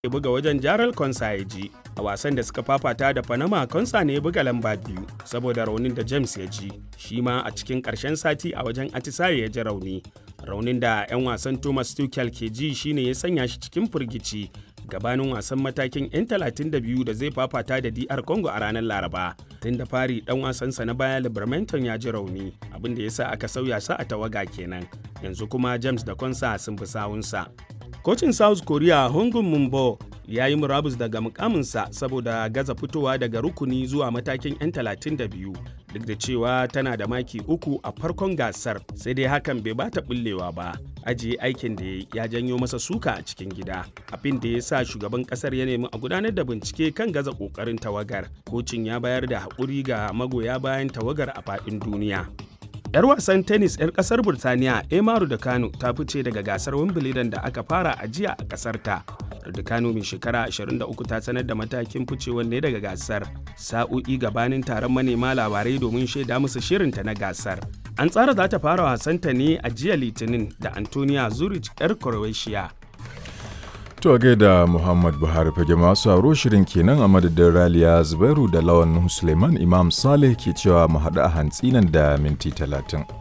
ya buga wajen Jaral Konsa ya ji. A wasan da suka fafata da Panama Konsa ne ya buga lamba biyu saboda raunin da James ya ji. Shi ma a cikin ƙarshen sati a wajen Atisaye ya ji rauni. Raunin da 'yan wasan Thomas Tuchel ke ji shine ya sanya shi cikin firgici gabanin wasan matakin 'yan 32 da zai fafata da DR Congo a ranar Laraba. Tun da fari dan wasansa na baya Libermanton ya ji rauni abin da ya sa aka sauya sa a tawaga kenan. Yanzu kuma James da Konsa sun fi sawunsa. Kocin South Korea Hongun Mumbo ya yi murabus daga mukaminsa saboda gaza fitowa daga rukuni zuwa matakin 'yan 32 duk da cewa tana da maki uku a farkon gasar sai dai hakan bai bata bullewa ba ajiye aikin da ya janyo masa suka a cikin gida abin da ya sa shugaban kasar ya nemi a gudanar da bincike kan gaza kokarin tawagar kocin ya bayar da haƙuri ga magoya bayan tawagar a faɗin duniya 'Yar wasan tennis 'yar kasar Burtaniya Emaru da Kano ta fice daga gasar Wimbledon da aka fara a jiya a kasar ta. Da Kano mai shekara 23 ta sanar da matakin ficewar ne daga gasar. Sa'o'i gabanin taron manema labarai domin shaida musu shirinta na gasar. An tsara za ta fara wasanta ne a jiya Litinin da Antonia Zurich 'yar Croatia. To gaida Muhammad Buhari fage masu sauro shirin kenan a madadin Raliya Zubairu da Lawan Suleiman Imam Saleh ke cewa mu haɗu a hantsi nan da minti talatin.